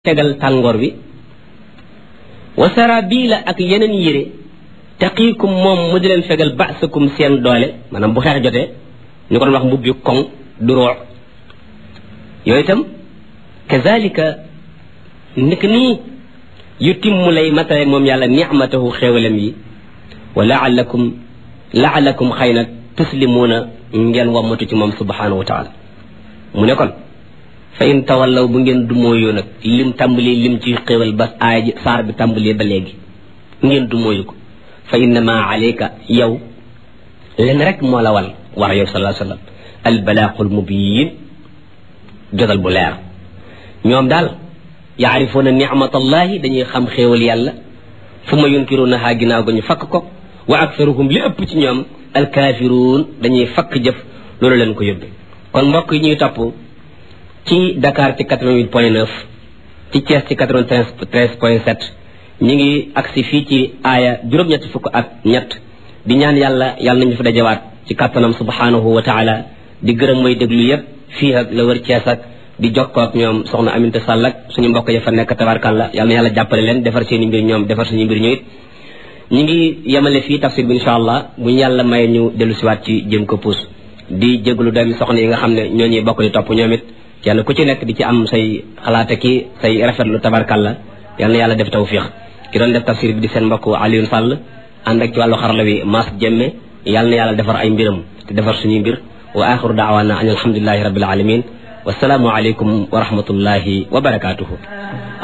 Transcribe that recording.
tegal tàngoor bi wa sarabiila ak yeneen yére taqiikum moom mu di leen fegal ba'sakum seen doole maanaam bu xeex jotee ñu ko doon wax mbubbi koŋ du roox yooyu itam kazalika nik nii yu timmu lay matale moom yàlla nicmatahu xéewalam yi wa laalakum laalakum xëy na tuslimuuna ngeen wammatu ci moom subhanahu wa taala mu ne kon fa in tawallaw bu ngeen dumóoyoo nag lim tàmbali lim ci xéwal ba aay saar bi tàmbalee ba léegi ngeen dumóoyu ko fa innama alayka yow len rek moo la wal war yow sallallahu alayhi wa sallam albalaaqul mubiin jotal bu leer ñoom daal yaarifuuna nicmatallahi dañuy xam xéewal yàlla fu ma yunkiruunahaa ginnaaw ga ñu fakk ko wa aktaruhum li ëpp ci ñoom alkaafiruun dañuy fakk jëf loolu leen ko yóbbe kon mbokk yi ñuy topp ci Dakar ci 88 point 9 ci Thiès ci 93 point 7 ñi ngi agsi fii ci aaya juróom-ñetti fukk ak ñett di ñaan yàlla yàlla nañu fa dajawaat ci kàttanam subhanahu wa taala di gërëm mooy déglu yépp fii ak la wër Thiès ak di jokkoo ak ñoom soxna Aminta Sall ak suñu mbokk ya fa nekk tabarkàlla yàlla na yàlla jàppale leen defar seen i mbir ñoom defar suñu mbir ñu it ñi ngi yemale fii tafsir bi insha allah bu ñu yàlla maye ñu dellu siwaat ci jëm ko puus di jégalu doomi soxna yi nga xam ne ñoo ñuy bokk di topp ñoom it kenn ku ci nekk di ci am say xalaate ki say rafetlu tabarkalla yal na yàlla def tawfiq ki doon def tafsir bi di seen mbokk Alioune Sall ànd ak ci wàllu xarala wi Mass Jemme yal na yàlla defar ay mbiram te defar suñuy mbir wa axiru daawaana an alhamdulilahi rabbil alamin wasalaamu aleykum wa rahmatullahi wa barakatuhu